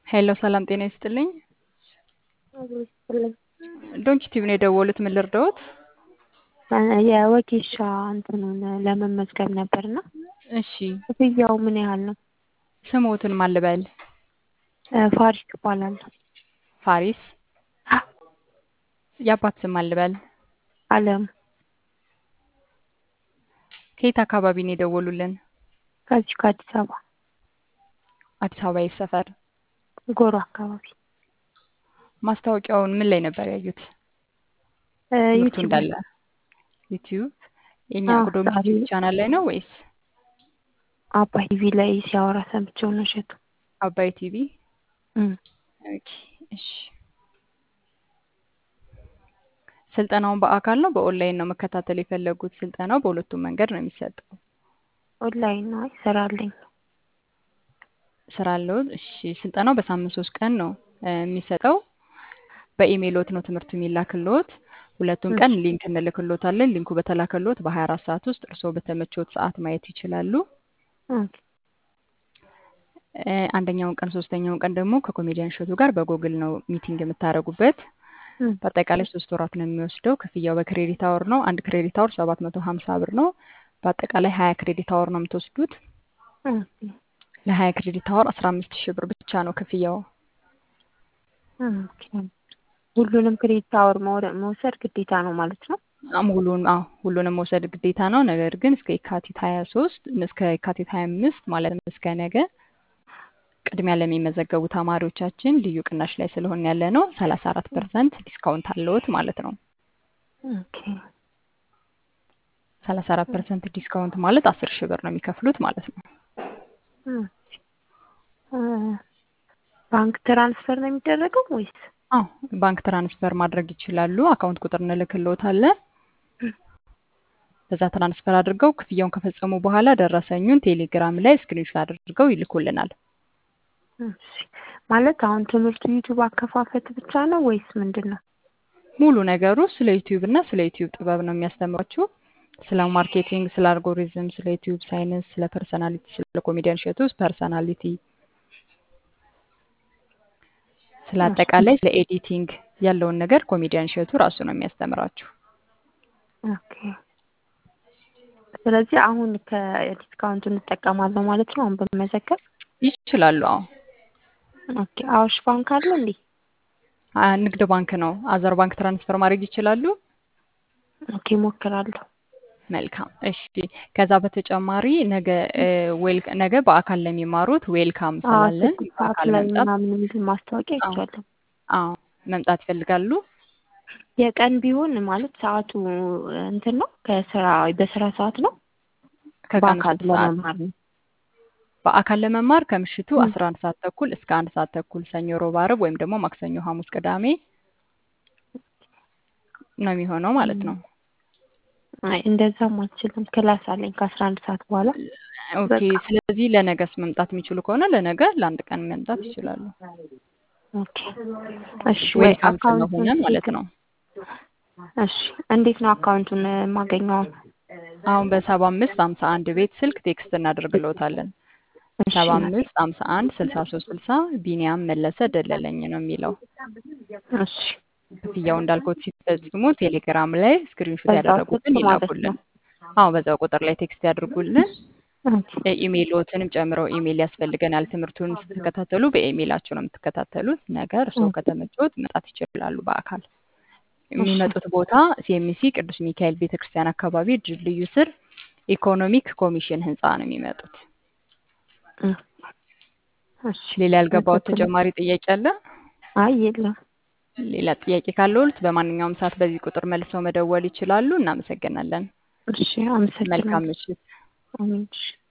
ሄሎ ሰላም ጤና ይስጥልኝ። አብሮ ይስጥልኝ። ዶንኪ ቲቪ ነው የደወሉት። ምን ልርዳዎት? የወጌሻ እንትኑን ለመመዝገብ ነበርና እሺ ክፍያው ምን ያህል ነው? ስሞትን ማን ልበል? ፋሪስ እባላለሁ። ፋሪስ። የአባት ስም ማን ልበል? አለም ከየት አካባቢ ነው የደወሉልን? ከዚህ ከአዲስ አበባ አዲስ አበባ የት ሰፈር? ጎሮ አካባቢ ማስታወቂያውን ምን ላይ ነበር ያዩት? ትምህርቱ ዩቲዩብ እንዳለ ዩቲዩብ። የእኛ አዎ፣ ዶንኪ ዛሬ ቲቪ ቻናል ላይ ነው ወይስ አባይ ቲቪ ላይ ሲያወራ ሰምቼው ነው እሸቱ። አባይ ቲቪ? እም። ኦኬ እሺ። ስልጠናውን በአካል ነው በኦንላይን ነው መከታተል የፈለጉት? ስልጠናው በሁለቱም መንገድ ነው የሚሰጠው። ኦንላይን ነው ይሰራልኝ። ስራ አለው። እሺ ስልጠናው በሳምንት ሶስት ቀን ነው እ የሚሰጠው። በኢሜይሎት ነው ትምህርቱ የሚላክልዎት። ሁለቱን ቀን ሊንክ እንልክልዎታለን። ሊንኩ በተላከልዎት በ24 ሰዓት ውስጥ እርስዎ በተመቾት ሰዓት ማየት ይችላሉ። ኦኬ እ አንደኛውን ቀን ሶስተኛውን ቀን ደግሞ ከኮሜዲያን እሸቱ ጋር በጎግል ነው ሚቲንግ የምታደርጉበት። እም። በአጠቃላይ ሶስት ወራት ነው የሚወስደው። ክፍያው በክሬዲት አወር ነው። አንድ ክሬዲት አወር 750 ብር ነው። በአጠቃላይ 20 ክሬዲት አወር ነው የምትወስዱት። ኦኬ ለ20 ክሬዲት አወር 15 ሺህ ብር ብቻ ነው ክፍያው። ኦኬ ሁሉንም ክሬዲት አወር መውረ- መውሰድ ግዴታ ነው ማለት ነው? ሙሉን አዎ ሁሉንም መውሰድ ግዴታ ነው። ነገር ግን እስከ የካቲት 23 እስከ የካቲት 25 ማለትም እስከ ነገ ቅድሚያ ለሚመዘገቡ ተማሪዎቻችን ልዩ ቅናሽ ላይ ስለሆነ ያለ ነው 34 ፐርሰንት ዲስካውንት አለዎት ማለት ነው። ኦኬ 34 ፐርሰንት ዲስካውንት ማለት 10 ሺህ ብር ነው የሚከፍሉት ማለት ነው። ኦኬ እ ባንክ ትራንስፈር ነው የሚደረገው ወይስ? አዎ ባንክ ትራንስፈር ማድረግ ይችላሉ። አካውንት ቁጥር እንልክልዎታለን። በዛ ትራንስፈር አድርገው ክፍያውን ከፈጸሙ በኋላ ደረሰኙን ቴሌግራም ላይ ስክሪንሾት አድርገው ይልኩልናል። እሺ ማለት አሁን ትምህርቱ ዩቲዩብ አከፋፈት ብቻ ነው ወይስ ምንድን ነው? ሙሉ ነገሩ ስለ ዩቲዩብ እና ስለ ዩቲዩብ ጥበብ ነው የሚያስተምሯችሁ። ስለ ማርኬቲንግ፣ ስለ አልጎሪዝም፣ ስለ ዩቲዩብ ሳይንስ፣ ስለ ፐርሰናሊቲ፣ ስለ ኮሜዲያን እሸቱ ፐርሰናሊቲ፣ ስለ አጠቃላይ ስለ ኤዲቲንግ ያለውን ነገር ኮሜዲያን እሸቱ ራሱ ነው የሚያስተምራችሁ። ኦኬ ስለዚህ አሁን ከዲስካውንቱ እንጠቀማለሁ ማለት ነው። አሁን በመዘገብ ይችላሉ። አዎ ኦኬ አዋሽ ባንክ አለ እንዴ? አ ንግድ ባንክ ነው። አዘር ባንክ ትራንስፈር ማድረግ ይችላሉ። ኦኬ እሞክራለሁ። መልካም እሺ። ከዛ በተጨማሪ ነገ እ ዌል ነገ በአካል ለሚማሩት ዌልካም አዎ ስላለን ስድስት ሰዓት በአካል ላይ መምጣት ምናምን የሚል ማስታወቂያ አዎ አይቻለሁ። አዎ መምጣት ይፈልጋሉ። የቀን ቢሆን ማለት ሰዓቱ እንትን ነው ከስራ በስራ ሰዓት ነው ከቀኑ በአካል ስድስት ሰዓት ለመማር ነው። በአካል ለመማር ከምሽቱ እም። 11 ሰዓት ተኩል እስከ አንድ ሰዓት ተኩል ሰኞ፣ ሮብ፣ ዓርብ ወይም ደግሞ ማክሰኞ፣ ሐሙስ፣ ቅዳሜ ነው የሚሆነው ማለት ነው። አይ እንደዛም አልችልም። ክላስ አለኝ ከአስራ አንድ ሰዓት በኋላ ኦኬ። በቃ ስለዚህ ለነገስ መምጣት የሚችሉ ከሆነ ለነገ ለአንድ ቀን መምጣት ይችላሉ። ኦኬ እሺ ወይ ዌልካም ስለሆነ አካውንቱን ማለት ነው። እሺ እንዴት ነው አካውንቱን የማገኘው? አሁን? አሁን በሰባ አምስት ሀምሳ አንድ ቤት ስልክ ቴክስት እናደርግልዎታለን። እሺ ሰባ እናቴ አምስት ሀምሳ አንድ ስልሳ ሶስት ስልሳ ቢኒያም መለሰ ደለለኝ ነው የሚለው። እሺ ክፍያው እንዳልኩት ሲፈጽሙ ቴሌግራም ላይ ስክሪንሾት በዛው ያደረጉትን ስልክ ማለት ይላኩልን። ነው። አዎ በዛው ቁጥር ላይ ቴክስት ያድርጉልን። ኦኬ ኢሜይሎትንም ጨምረው ኢሜይል ያስፈልገናል። ትምህርቱን ስትከታተሉ በኢሜይላቸው ነው የምትከታተሉት። ነገ እርስዎ ኦኬ ከተመቾት መምጣት ይችላሉ በአካል። እሺ የሚመጡት ቦታ ሲኤምሲ ቅዱስ ሚካኤል ቤተክርስቲያን አካባቢ ድልድዩ ስር ኢኮኖሚክ ኮሚሽን ህንፃ ነው የሚመጡት። እ እሺ ሌላ ያልገባዎት አመሰግናለሁ። ተጨማሪ ጥያቄ አለ? አይ የለም። ሌላ ጥያቄ ካለዎት በማንኛውም ሰዓት በዚህ ቁጥር መልሰው መደወል ይችላሉ። እናመሰግናለን። እሺ መልካም አመሰግናለሁ። ምሽት። አሜን። እሺ